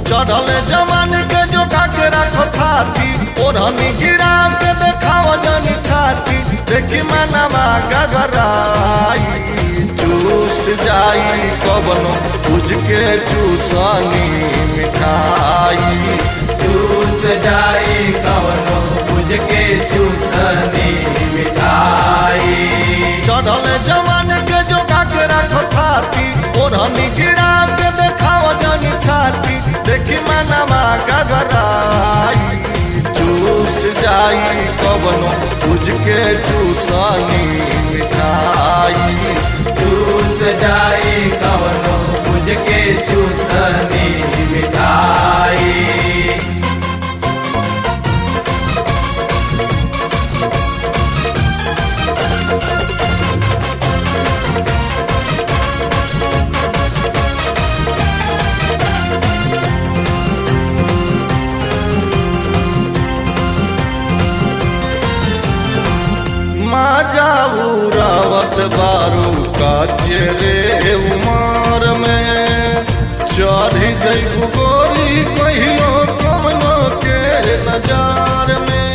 चढ़ल जवान के जो के रखो थाती ओढ़नी गिरा के देखाव जनी छाती देखी मनवा गगराई चूस जाई कबनो पूज के चूसनी मिठाई चूस जाई कवनो बुझ के चूसनी मिठाई चढ़ल जवान के जो के रखो थाती ओढ़नी गिरा के देखाव जनी छाती देखी मनवा गगराई चूस जाई कबनो पूज के चूसनी मिठाई चूस जाई कवनो बुझ के चूसनी मिठाई माँ जाऊ रावत बारू का चेरे उमार में चढ़ी जैबू गोरी कहियो कमनो के नजार में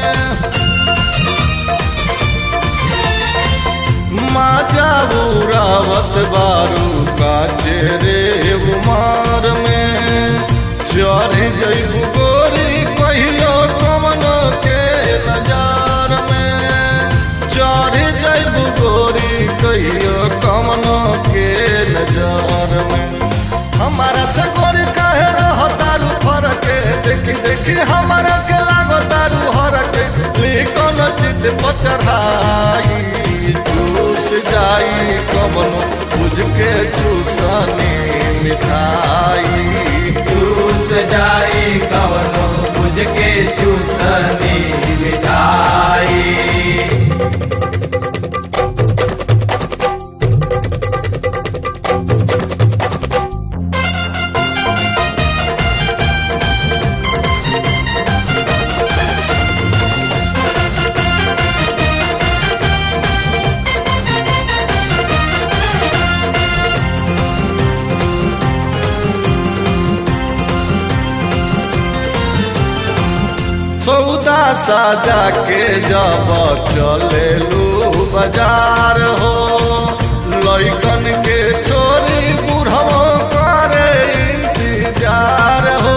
माँ जाऊ रावत बारू का चेरे उमार में चढ़ी जैबू गोरी कहियो कमनो के नजार में चढ़ जैब गोरी कहियो कमनो के नजर में हमारा से गोरी कहे रहो तारू फर के देखी देखी हमारा के लागो तारू हर के लिखन चित पचढ़ाई चूस जाई कमनो बुझ के चूसनी मिठाई चूस जाई कवनो बुझ के चूसनी मिठाई सौदा साजा के जब चले लू बाजार हो लैकन के चोरी बुढ़ो करे इंतजार हो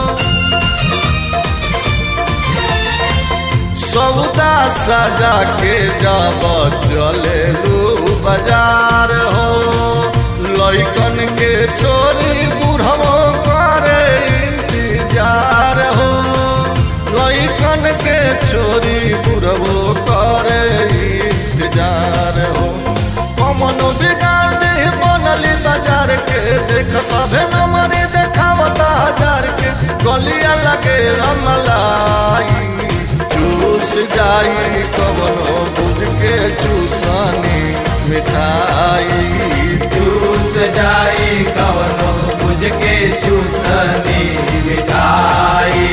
सौदा साजा के जब चले लू बाजार हो लैकन के चोरी बुढ़ो करे इंतजार हो लैकन के चोरी बुढ़बो करे इंतजार हो कमनो बिगाड़ दे बनली बाजार के देख सभे नमरी देखावता हजार के गलिया लगे रमलाई चूस जाई कवनो बुझ के चूसनी मिठाई चूस जाई कवनो बुझ के चूसनी मिठाई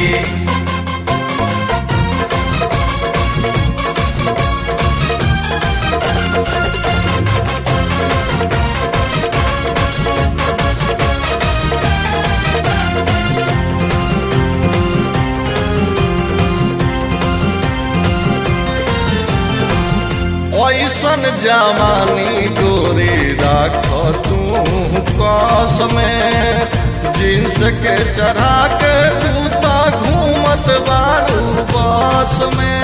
ऐसन जमानी डोरी राख तू कस में जींस के चढ़ा के तू तो घूमत बारू बस में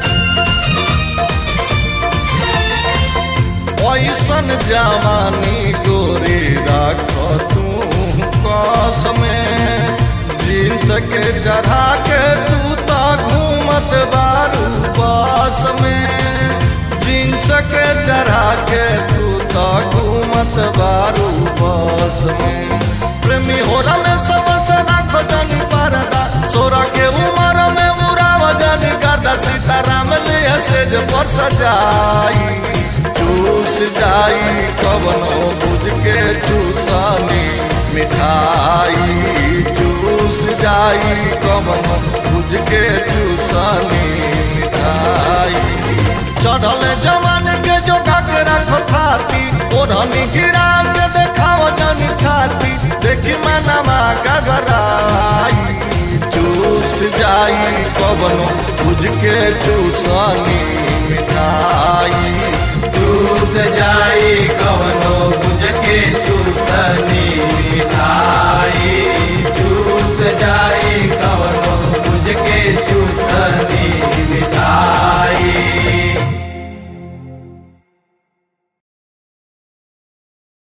ऐसन जवानी गोरी राख तू कस में जींस के चढ़ा के तू तो घूमत बारू बस में जींस के चढ़ा के तू तो घूमत बारू बस में प्रेमी हो में सबसे राखो जनी परदा सोरा के उमर में उड़ाव जनी गर्दा सीताराम लिए सेज पर सजाई चूस जाई कवनो बुझ के चूसनी मिठाई चूस जाई कवनो बुझ के चूसनी मिठाई चढ़ल जवान के जो के रखो थाती ओढ़नी गिरा के देखाव जनी छाती देखी मनवा गगराई चूस जाई कवनो बुझ के चूसनी मिठाई चूस जाई कवनो बुझ के चूसनी